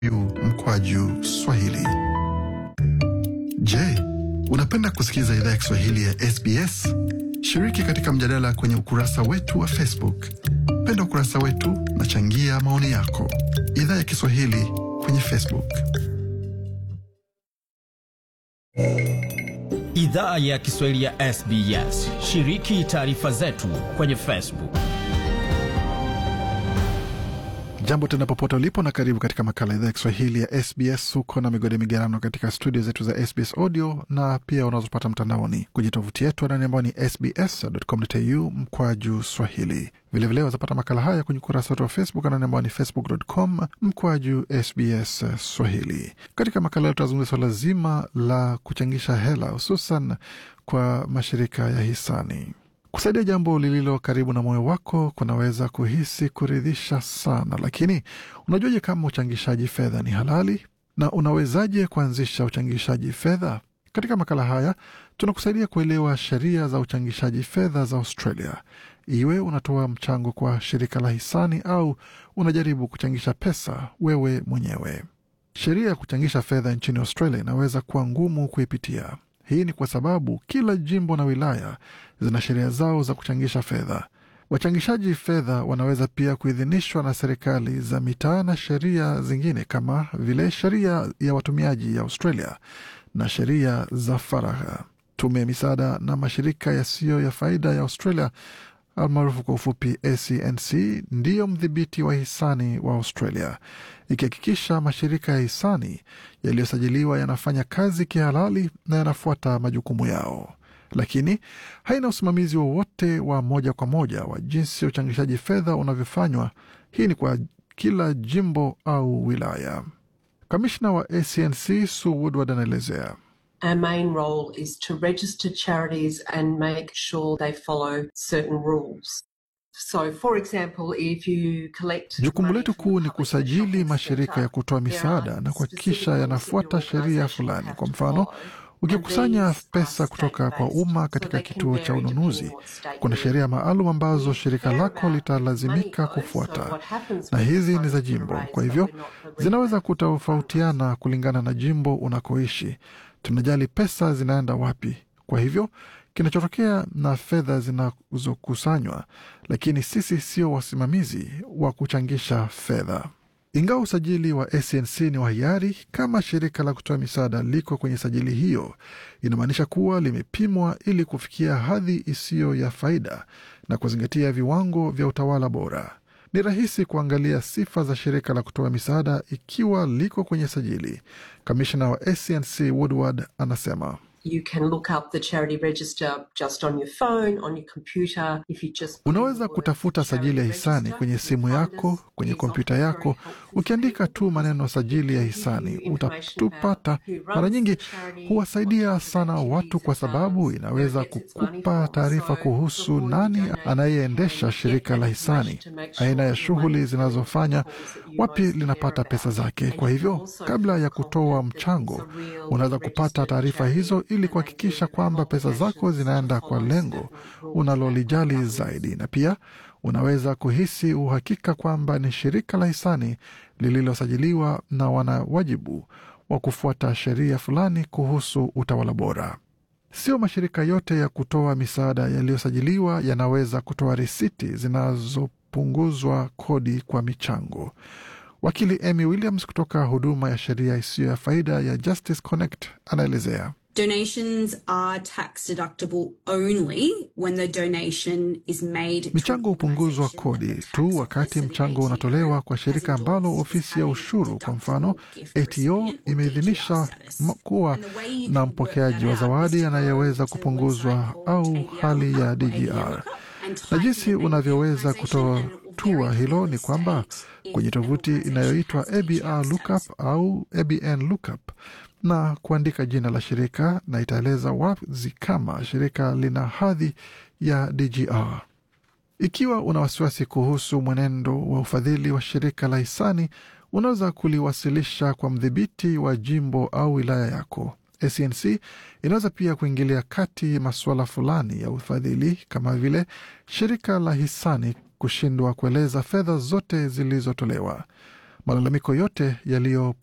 mkwaju Swahili. Je, unapenda kusikiliza idhaa ya Kiswahili ya SBS? Shiriki katika mjadala kwenye ukurasa wetu wa Facebook. Penda ukurasa wetu na changia maoni yako. Idhaa ya Kiswahili kwenye Facebook. Idhaa ya Kiswahili ya SBS. Shiriki taarifa zetu kwenye Facebook. Jambo tena popote ulipo na karibu katika makala idhaa ya Kiswahili ya SBS. Huko na migode migerano katika studio zetu za SBS audio na pia unazopata mtandaoni kwenye tovuti yetu anani ambao ni sbs.com.au mkwaju swahili. Vilevile wazapata makala haya kwenye ukurasa wetu wa Facebook anani ambao ni facebook.com mkwaju SBS Swahili. Katika makala leo tutazungumzia swala zima la kuchangisha hela hususan kwa mashirika ya hisani. Kusaidia jambo lililo karibu na moyo wako kunaweza kuhisi kuridhisha sana, lakini unajuaje kama uchangishaji fedha ni halali na unawezaje kuanzisha uchangishaji fedha? Katika makala haya tunakusaidia kuelewa sheria za uchangishaji fedha za Australia, iwe unatoa mchango kwa shirika la hisani au unajaribu kuchangisha pesa wewe mwenyewe. Sheria ya kuchangisha fedha nchini Australia inaweza kuwa ngumu kuipitia. Hii ni kwa sababu kila jimbo na wilaya zina sheria zao za kuchangisha fedha. Wachangishaji fedha wanaweza pia kuidhinishwa na serikali za mitaa na sheria zingine kama vile sheria ya watumiaji ya Australia na sheria za faragha. Tume ya misaada na mashirika yasiyo ya faida ya Australia almaarufu kwa ufupi ACNC ndiyo mdhibiti wa hisani wa Australia, ikihakikisha mashirika ya hisani yaliyosajiliwa yanafanya kazi kihalali na yanafuata majukumu yao, lakini haina usimamizi wowote wa, wa moja kwa moja wa jinsi uchangishaji fedha unavyofanywa. Hii ni kwa kila jimbo au wilaya. Kamishna wa ACNC Sue Woodward anaelezea Our main role is to register charities and make sure they follow certain rules. So, for example, if you collect Jukumu letu kuu ni kusajili mashirika ya kutoa misaada na kuhakikisha yanafuata sheria fulani. Kwa mfano, ukikusanya pesa kutoka kwa umma katika kituo cha ununuzi, kuna sheria maalum ambazo shirika lako litalazimika kufuata, na hizi ni za jimbo. Kwa hivyo zinaweza kutofautiana kulingana na jimbo unakoishi. Tunajali pesa zinaenda wapi, kwa hivyo kinachotokea na fedha zinazokusanywa, lakini sisi sio wasimamizi wa kuchangisha fedha. Ingawa usajili wa ACNC ni wa hiari, kama shirika la kutoa misaada liko kwenye sajili hiyo, inamaanisha kuwa limepimwa ili kufikia hadhi isiyo ya faida na kuzingatia viwango vya utawala bora. Ni rahisi kuangalia sifa za shirika la kutoa misaada ikiwa liko kwenye sajili. Kamishna wa ACNC Woodward anasema You can look up the charity register just on your phone, on your computer. If you just Unaweza kutafuta sajili ya hisani kwenye simu yako, kwenye kompyuta yako. Ukiandika tu maneno sajili ya hisani utatupata. Mara nyingi huwasaidia sana watu, kwa sababu inaweza kukupa taarifa kuhusu nani anayeendesha shirika la hisani, aina ya shughuli zinazofanya, wapi linapata pesa zake. Kwa hivyo, kabla ya kutoa mchango, unaweza kupata taarifa hizo ili kuhakikisha kwamba pesa zako zinaenda kwa lengo unalolijali zaidi, na pia unaweza kuhisi uhakika kwamba ni shirika la hisani lililosajiliwa na wana wajibu wa kufuata sheria fulani kuhusu utawala bora. Sio mashirika yote ya kutoa misaada yaliyosajiliwa yanaweza kutoa risiti zinazopunguzwa kodi kwa michango. Wakili Amy Williams kutoka huduma ya sheria isiyo ya faida ya Justice Connect anaelezea. Donations are tax deductible only when the donation is made. to Michango an hupunguzwa organisation kodi like a tu tax wakati office, an mchango ATO, unatolewa kwa shirika has ambalo endorsed ofisi ya a ushuru, kwa mfano gift ATO, recipient or imeidhinisha DGR status. m- kuwa And the way you na can mpokeaji work wa that zawadi out is to anayeweza go to a kupunguzwa website au called hali ya ADR DGR. Lookup and Na type jinsi in the name of the unavyoweza organisation and kutoa it will tua very hilo clearly ni kwamba state kwenye if an tovuti organisation inayoitwa has DGR ABR Lookup status. au ABN Lookup na kuandika jina la shirika na itaeleza wazi kama shirika lina hadhi ya DGR. Ikiwa una wasiwasi kuhusu mwenendo wa ufadhili wa shirika la hisani, unaweza kuliwasilisha kwa mdhibiti wa jimbo au wilaya yako. ACNC inaweza pia kuingilia kati masuala fulani ya ufadhili kama vile shirika la hisani kushindwa kueleza fedha zote zilizotolewa. Malalamiko yote yaliyo